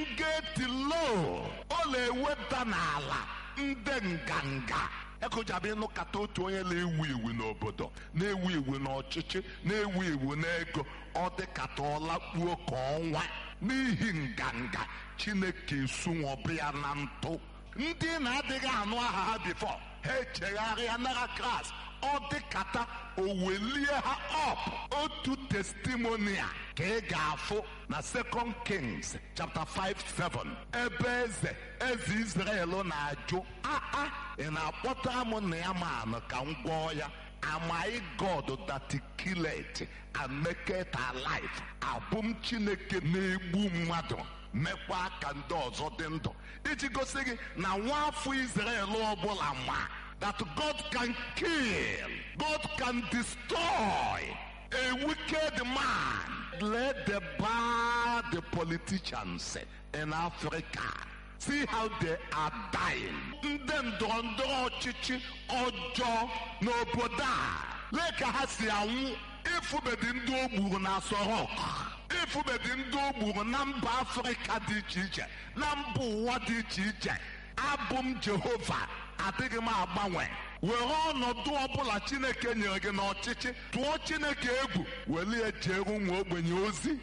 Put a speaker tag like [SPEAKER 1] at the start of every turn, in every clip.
[SPEAKER 1] geti low ọ na-eweda n'ala ndị nganga ekụjabe ịnụkata otu onye na-ewu iwu n'obodo na-ewu iwu n'ọchịchị na-ewu iwu n'ego ọ dịkata ọlakpuo ka ọnwa n'ihi nganga chineke esunwọbụ ya na ntụ ndị na-adịghị anụ aha ha bifọ ha echegharịa nara kras ọ dịkata o welie ha ọp otu testimonia ka ị ga-afụ na second kings chapter 5 7 ebe eze eze israel na-ajụ aa ị na-akpọtara m na ya manụ ka m gwọọ ya am I God that killed and make it alive abụ m chineke na-egbu mmadụ mekwa ka ndị ọzọ dị ndụ iji gosi gị na nwa afọ israel ọbụla ma that God can kill, God can destroy a wicked man. Let the bad politicians in Africa see how they are dying. Ndị ndọrọ ndọrọ ọchịchị ọjọọ n'obodo a lee ka ha si anwụ ifubedi ndị o gburu na Asorok ifubedi ndị o gburu na mba Afrịka dị iche iche na mba ụwa dị iche iche abụ m Jehova adịghị m agbanwe were ọnọdụ ọbụla chineke nyere gị n'ọchịchị tụọ chineke egwu welie jere ụmụ ogbenye ozi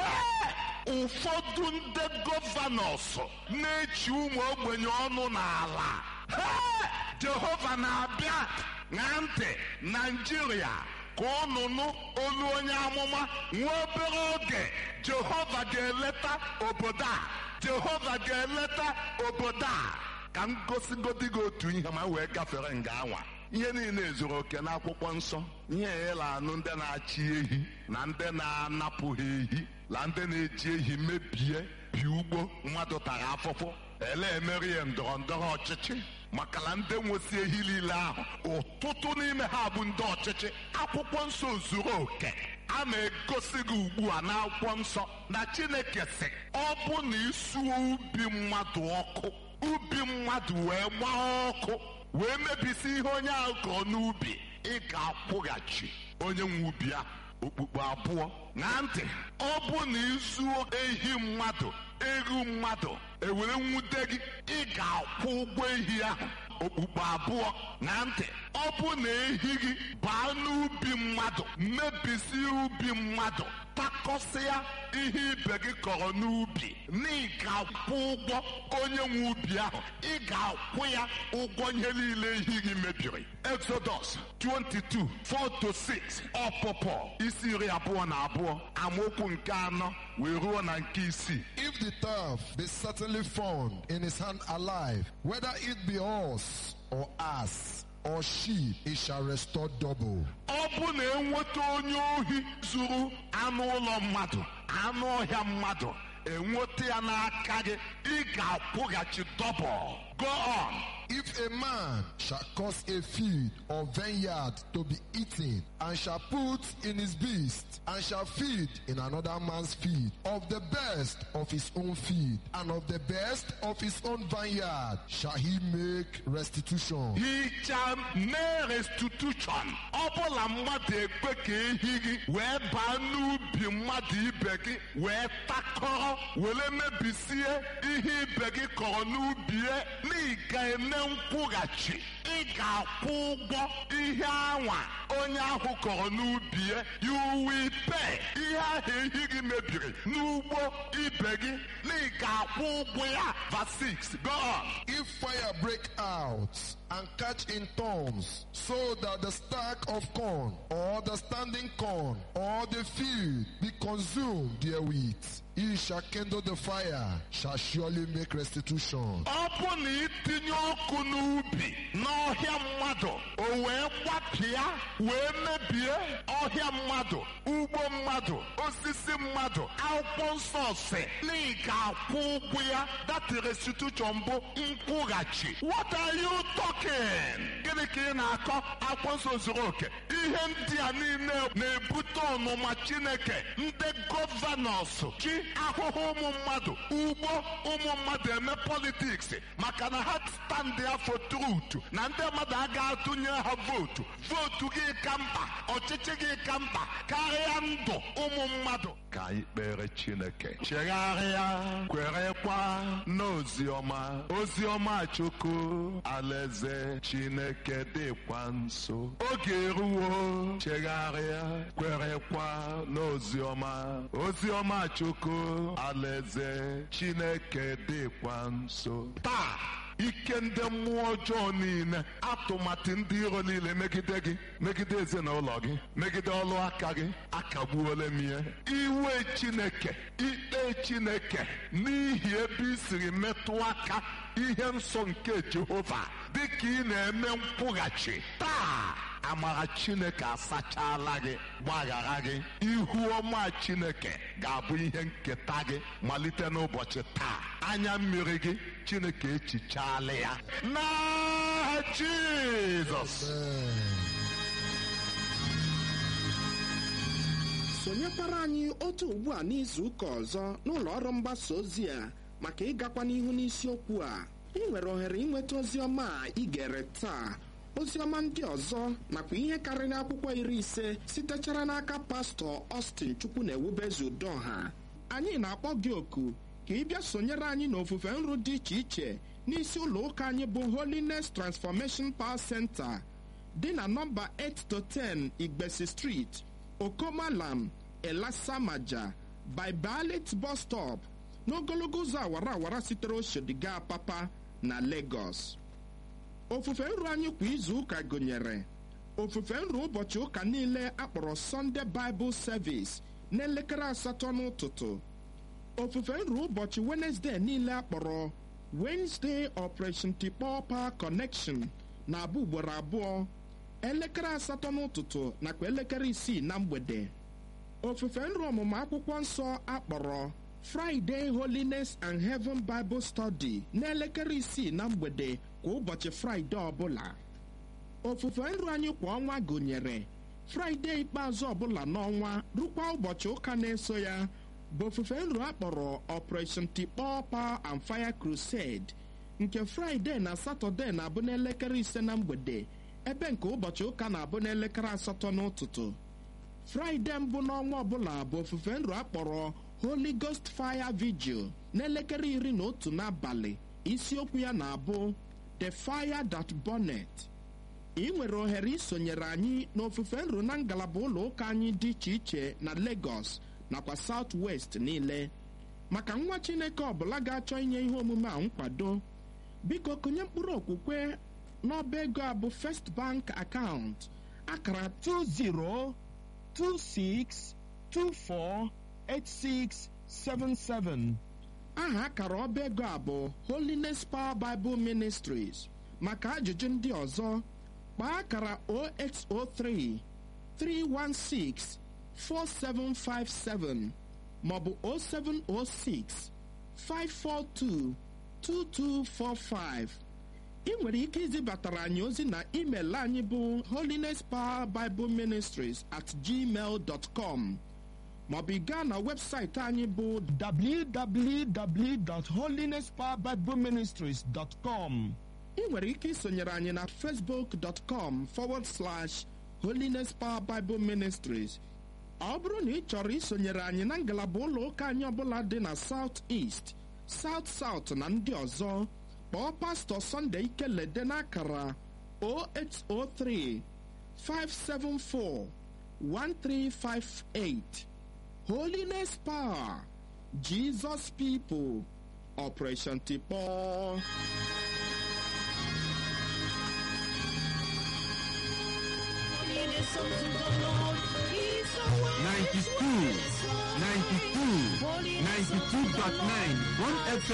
[SPEAKER 1] ụfọdụ ndị gọvanọs na-echi ụmụ ogbenye ọnụ n'ala jehova na-abịa na ntị naijiria ka ụnụ nụ olu onye amụma nwa obere oge jehova ga-eleta obodo a jehova ga-eleta obodo a ka m gosigodi gị otu ihe ma wee gafere nga anwa ihe niile zuru oke n'akwụkwọ nsọ ihe ịla anụ ndị na-achị ehi na ndị na-anapụ ha ehi na ndị na-eji ehi mebie bi ugbo mmadụ tara afụfụ ele emeri ya ndọrọ ndọrọ ọchịchị maka na ndị nwesi ehi niile ahụ ụtụtụ n'ime ha bụ ndị ọchịchị akwụkwọ nsọ zuru oke a na-egosi gị ugbu a n'akwụkwọ nsọ na chineke sị ọ bụ na isuo ubi mmadụ ọkụ ubi mmadụ wee gbaa ọkụ wee mebisi ihe onye ahụ kọrọ n'ubi ị ga-akwụghachi onye nwe ubi ahụ okpukpu abụọ na ntị ọ bụ na izuo ehi mmadụ eru mmadụ ewere nwute gị ị ga-akwụ ụgwọ ehi ahụ okpukpu abụọ na ntị ọ bụ na ehi gị baa n'ubi mmadụ mebisi ubi mmadụ takọsịa ihe ibe gị kọrọ n'ubi na ị ga-akwụ ụgwọ onye nwe ubi ahụ ị ga-akwụ ya ụgwọ ihe niile ehi gị mebiri Exodus 22 4 to 6 ọpụpụ isi iri abụọ na abụọ amaokwu nke anọ wee ruo na nke isii
[SPEAKER 2] If the thief be certainly found in his hand alive, whether it be horse or ass or sheep, he shall restore double.
[SPEAKER 1] ọ bụ na enweta onye ohi zuru anụ ụlọ mmadụ anụ ọhịa mmadụ enweta ya n'aka gị ị ga-akwụghachi dọbụl go on
[SPEAKER 2] If a man shall cause a field or vineyard to be eaten, and shall put in his beast, and shall feed in another man's field, of the best of his own field, and of the best of his own vineyard, shall he make restitution.
[SPEAKER 1] hichaa mee restitution ọ bụla mmadụ ekwe ka ehi gị wee baa n'ubi mmadụ ibe gị wee takọrọ were mebisie ihe ibe gị kọrọ n'ubi ya na ị ga-eme nkwụghachi ị ga-akwụ ụgwọ ihe anwa onye ahụ kọrọ n'ubi ya you will pay ihe ahụ ehi gị mebiri n'ugbo ibe gị na ị ga-akwụ ụgwọ ya verse 6 go on
[SPEAKER 2] If fire break out and catch in thorns, so that the stack of corn, or the standing corn, or the field be consumed therewith, he shall kindle the fire, shall surely make restitution.
[SPEAKER 1] ọ bụ na itinye ọkụ n'ubi n'ọhịa mmadụ o wee gbapịa wee mebie ọhịa mmadụ ugbo mmadụ osisi mmadụ akwụkwọ nsọ si na ị ga-akwụ ụgwọ ya that restitution bụ nkwụghachi what are you talking gịnị ka ị na-akọ akwụkwọ nsọ zuru oke ihe ndị a niile na-ebute ọnụma chineke ndị gọvanọs chi ahụhụ ụmụ mmadụ ugbo ụmụ mmadụ eme politiks maka na ha stand ya for truth na ndị mmadụ agaghị atụnye ha vootu vootu gị ka mkpa ọchịchị gị ka mkpa karịa ndụ ụmụ mmadụ ka anyị kpere chineke chegharịa kwerekwa n'oziọma oziọma chukwu alaeze chineke dịkwa nso oge eruwo chegharịa kwerekwa n'oziọma oziọma chukwu alaeze chineke dịkwa nso taa ike ndị mmụọ ọjọọ niile atụmatụ ndị iro niile megide gị megide ezinụlọ gị megide ọlụ aka gị akagbuola m ihe iwe chineke ikpe chineke n'ihi ebe i siri metụ aka ihe nsọ nke jehova dịka ị na-eme nkwụghachi taa amara chineke asachala gị gbaghara gị ihu ọma chineke ga-abụ ihe nketa gị malite n'ụbọchị taa anya mmiri gị chineke echichaala ya n'aha jizọs
[SPEAKER 3] sonyekwara anyị otu ugbu a n'izu ụka ọzọ n'ụlọ ọrụ mgbasa ozi a maka ịgakwa n'ihu n'isiokwu a ị nwere ohere ịnweta ozi ọma a ị gere taa ozi ọma ndị ọzọ nakwa ihe karịrị akwụkwọ iri ise sitechara n'aka pastọ Austin chukwu na ewubezu udoha anyị na-akpọ gị oku ka ị bịa sonyere anyị n'ofufe nru dị iche iche n'isi ụlọ ụka anyị bụ Holiness Transformation Power Center dị na nọmba 8 to 10 Igbesi Street Okomalam Elasamaja by Balit bus stop n'ogologo ụzọ awara awara sitere Oshodiga Papa na Lagos ofufe nru anyị kwa izu ụka gụnyere ofufe nru ụbọchị ụka niile akpọrọ Sunday Bible Service n'elekere asatọ n'ụtụtụ ofufe nru ụbọchị Wednesday niile akpọrọ Wednesday Operation Tikpọ Power Connection na-abụ ugboro abụọ elekere asatọ n'ụtụtụ nakwa elekere isii na mgbede ofufe nru ọmụmụ akwụkwọ nsọ akpọrọ Friday Holiness and Heaven Bible Study n'elekere isii na mgbede kwa ụbọchị Fraịde ọbụla ofufe nru anyị kwa ọnwa gụnyere Fraịde ikpeazụ ọbụla n'ọnwa rukwa ụbọchị ụka na-eso ya bụ ofufe nru akpọrọ Operation Tikpọ Power and Fire Crusade nke Fraịde na Satọde na-abụ n'elekere ise na mgbede ebe nke ụbọchị ụka na-abụ n'elekere asatọ n'ụtụtụ Fraịde mbụ n'ọnwa ọbụla bụ ofufe nru akpọrọ Holy Ghost Fire Vigil n'elekere iri na otu n'abalị isiokwu ya na-abụ The Fire That Burneth ị nwere ohere isonyere anyị n'ofufe nru na ngalaba ụlọ ụka anyị dị iche iche na Lagos nakwa South West niile maka nwa Chineke ọbụla ga-achọ inye ihe omume a nkwado biko kụnye mkpụrụ okwukwe n'ọba ego a bụ First Bank account akara 2026248677 aha akara ọba ego a bụ Holiness Power Bible Ministries maka ajụjụ ndị ọzọ kpaa akara 0803 316 4757 maọbụ 0706 542 2245 ị nwere ike izibatara anyị ozi na email anyị bụ holiness power bible ministries at gmail dot com maọbụ ị gaa na webụsaịtị anyị bụ www.holinesspowerbibleministries.com ị nwere ike isonyere anyị na facebook.com forward slash holiness power bible ministries ọ bụrụ na ị chọrọ isonyere anyị na ngalaba ụlọ ụka anyị ọbụla dị na south east south south na ndị ọzọ kpọọ pastọ Sunday Ikelede n'akara 0803 574 1358 Holiness Power Jesus People Operation Tikpọ
[SPEAKER 4] Ninety-two, ninety-two, ninety-two point nine, one FM.